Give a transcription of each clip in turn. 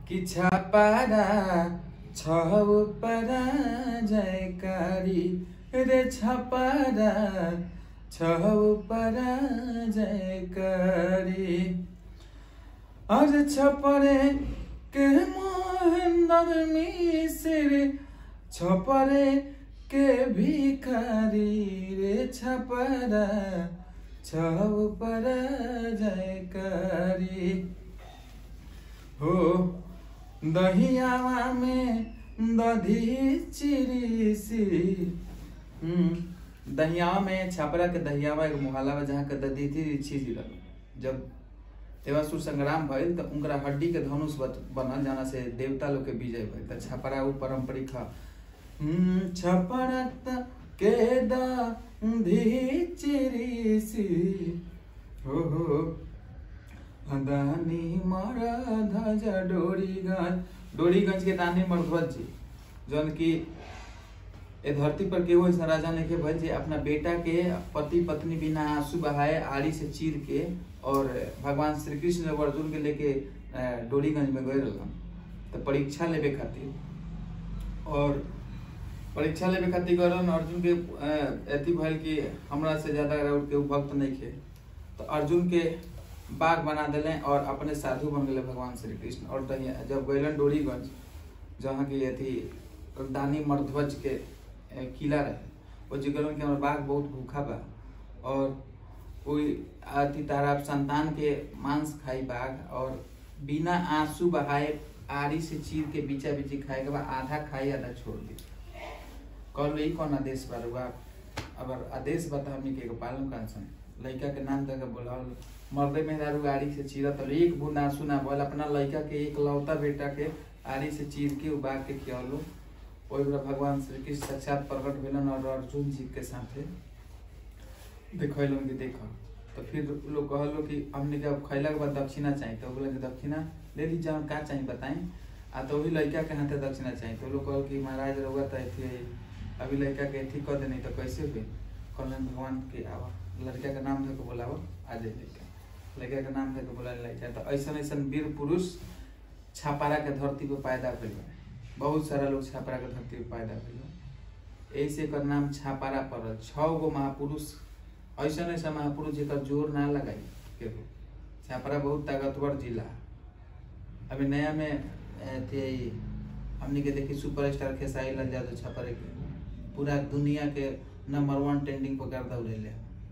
कि छापारा छौ परा जयकारी रे छापारा छौ परा जयकारी अरे छपरे के मोहन मिसिर छपरे के भिखारी रे छपरा छौ परा जयकारी हो दहियावा में दधी चिरीसी हम्म, दहियावा में छापरा के दहियावा एगो मुहल्ला बा जहाँ के दधी थी छिजी रह जब देवासुर संग्राम भइल त उनकरा हड्डी के धनुष बत- बनल जाना से देवता लोग के विजय भइल त छपरा उ पारंपरिक ह हम्म, छपरा त के दधी चिरीसी हो हो दानी मरा धजा डोरीगंज डोरीगंज के दानी मरध्वज जी जौन की ए धरती पर केहू ऐसा राजा नहीं के भइल जे अपना बेटा के पति पत्नी बिना आंसू बहाए आड़ी से चीर के और भगवान श्री कृष्ण और अर्जुन के लेके अ, डोरीगंज में गए रहलन तो परीक्षा लेवे खातिर और परीक्षा लेवे खातिर गए रहलन अर्जुन के अ, अथी भइल कि हमरा से ज्यादा और केहू भक्त नहीं खे तो अर्जुन के बाग बना दिले और अपने साधु बन गए भगवान श्री कृष्ण और तहिया जब गैलन डोरीगंज जहाँ की अथी दानी मरध्वज के ए, किला रहे वो जी कहलन कि हमर बाघ बहुत भूखा बा और कोई अति तारा संतान के मांस खाई बाघ और बिना आंसू बहाए आरी से चीर के बीचा बीची खाए के बाद आधा खाई आधा छोड़ दी कहलो ई कौन आदेश बा रुआ अगर आदेश बता हमनी के एगो पालन कांसन लड़का के नाम तक बोलावल मर्दे मेहरारू आरी से चीरत रहे, एक बूंद आंसू ना बोल अपना लड़का के एक लौता बेटा के आरी से चीर के उबाग के खियालो ओहि बेरा भगवान श्री कृष्ण साक्षात प्रकट भेलन और अर्जुन जी के साथे देखलन कि देख तो फिर लोग कहलो कि हमने के अब खैला के बाद दक्षिणा चाहिए तो बोला कि दक्षिणा ले ली जाओ का चाहिए बताएं आ तो वही लड़का के हाथे दक्षिणा चाहिए तो लोग कहल कि महाराज रहुआ तो ऐसे अभी लड़का के अथी कर देनी तो कैसे हुई कहलन भगवान के आवा लड़का के नाम धके बोलावा आ जाए लड़का लड़का के नाम धके बोला लड़का तो ऐसा ऐसा वीर पुरुष छापारा के धरती पे पैदा भइल बा बहुत सारा लोग छापारा के धरती पे पैदा भइल बा ऐसे एकर नाम छापारा पड़ल छह गो महापुरुष ऐसा ऐसा महापुरुष जेकर जोर ना लगाई केहू छापारा बहुत ताकतवर जिला अभी नया में अथी हमनी के देखी सुपरस्टार खेसारी लाल यादव छापारे के पूरा दुनिया के नंबर वन ट्रेंडिंग पर गर्दा उड़ेले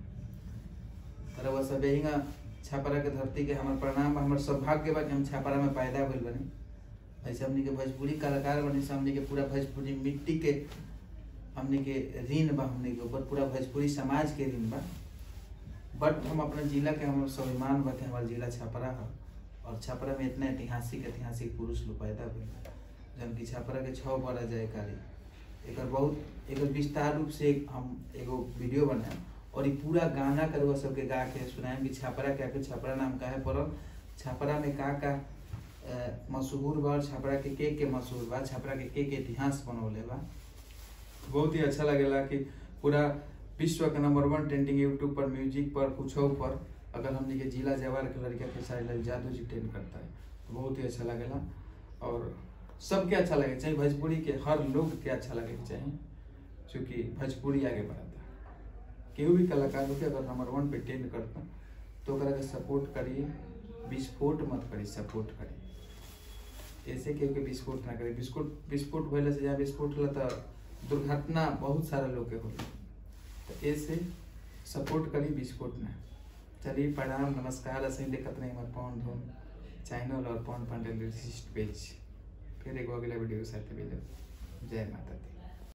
तर वह सब यही छापारा के धरती के हमार प्रणाम बा, हमर सौभाग्य बा कि हम छापारा में पैदा भइल बनी ऐसे हमनी के भोजपुरी कलाकार बनी से हमनी के पूरा भोजपुरी मिट्टी के हमनी के ऋण बा हमनी के ऊपर पूरा भोजपुरी समाज के ऋण बा बट हम अपने जिला के हमर स्वाभिमान बा कि हमार जिला छपरा है और छपरा में इतना ऐतिहासिक ऐतिहासिक पुरुष लोग पैदा हुए जन की छपरा के छः बड़ा जयकारी एक बहुत एक विस्तार रूप से एक हम एगो वीडियो बनाए और ये पूरा गाना कर सबके गा के सुनाए कि छपरा के आके छपरा नाम काहे पड़ल छपरा में का का अ, मशहूर बा और छपरा के के के मशहूर बा छपरा के के के इतिहास बनौले बा बहुत ही अच्छा लगेला कि पूरा विश्व के नंबर वन ट्रेंडिंग यूट्यूब पर म्यूजिक पर कुछ पर अगर हमने के जिला जवार के लड़का के सारे लाल जादू जी ट्रेंड करता है तो बहुत ही अच्छा लगेला और सबके अच्छा लगे चाहिए भोजपुरी के हर लोग के अच्छा लगे के चाहिए क्योंकि भोजपुरी आगे बढ़ता है केहू भी कलाकार होके अगर नंबर वन पे ट्रेंड करता तो ओकरा के सपोर्ट करिए विस्फोट मत करी सपोर्ट करी ऐसे केहू के विस्फोट ना करी विस्फोट विस्फोट भइला से जहाँ विस्फोट होला तो दुर्घटना बहुत सारा लोग के होला तो ऐसे सपोर्ट करी विस्फोट ना चलिए प्रणाम नमस्कार ऐसे ही देखत नहीं हमारे पवन धूम चैनल और पवन पांडे लिरिसिस्ट पेज फिर एगो अगला वीडियो के साथ मिलब जय माता दी